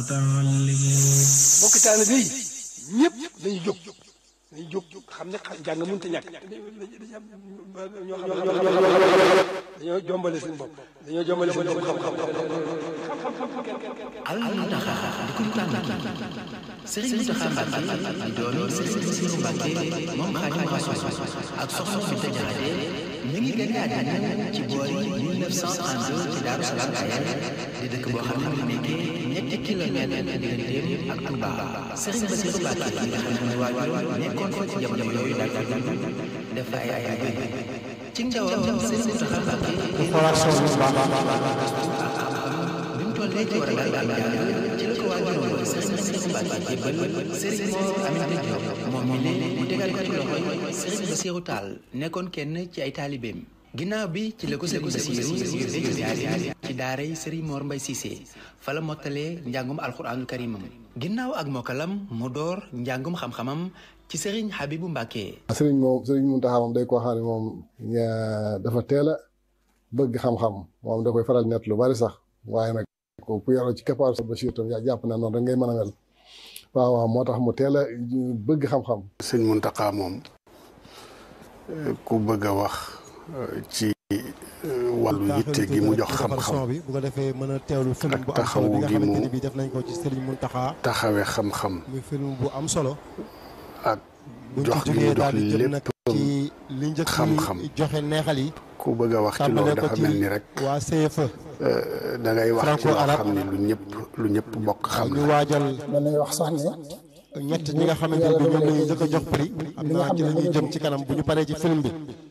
المتعلمون bokk taalibe yi ñëpp dañuy jóg dañuy jóg xam ne jàng mënut a ñàkk ñoo xam ne dañoo jombale seen bopp dañoo jombale seen bopp xam-xam al muntaxa di kuñ tànn sëriñ Muntaxa Mbàkke di doomi sëriñ Basiru Mbàkke moom Xaadimu Rasuul ak soxna Binta Jaxate mi ngi gën àddina ci boori 1932 ci Daaru Salaam Kayal di dëkk boo xam ne mu nekkee ñetti kilomètre digganteem ak Touba sëriñ Basiru Mbàkke yi nga xam ne mooy waajur nekkoon fa ci jamono yooyu daal di dund def fa ay ay ay ci ndawam sëriñ Muntaxa Mbàkke bi mu tollee ci war a daal am jàng ci la ko waajuroon sëriñ Basiru Mbàkke jébbal sëriñ Mor Aminta Diop moom mi ne mu tegal ko ci loxoy sëriñ Basiru Taal nekkoon kenn ci ay taalibeem ginnaaw bi ci la ko sëriñ Basiru yóbbee ziyaare ci daaray sëriñ Mor Mbay Cissé fa la mottalee njàngum alxuraanul karimam ginnaaw ak mokkalam mu door njàngum xam-xamam ci sëriñ Habibu Mbàkke sëriñ moom sëriñ Muntaxa moom day koo xam ne moom dafa teel a bëgg xam-xam moom da koy faral net lu bari sax waaye nag ko ku yaroo ci keppaar sa Basiir tam yaa jàpp na noonu rek ngay mën a mel waaw waaw moo tax mu teel a bëgg xam-xam sëñ Muntaxa moom ku bëgg a wax ci wàllu yitte gi mu jox xam-xam bi bu ko defee mën a teewlu film ak bu am solo taxawu bi nga gi mu xamante ni bi def nañ ko ci Serigne Mountakha taxawe xam-xam muy film bu am solo ak buñ jox ci gi mu jógee jox daal di jëm nag lépp ci li njëkk xam-xam. yi joxe neexal yi ku bëgg a wax ci loolu tàmbalee ko dafa ci mel ni rek waa CFE da ngay wax ci loo franco-arabe. xam ni lu ñëpp lu ñëpp bokk xam ñu la waajal mën nañu wax sax ne ñett ñi nga xamante ni bi ñoom la ñuy njëkk a jox prix xam naa ci la ñuy jëm ci kanam bu ñu paree ci film bi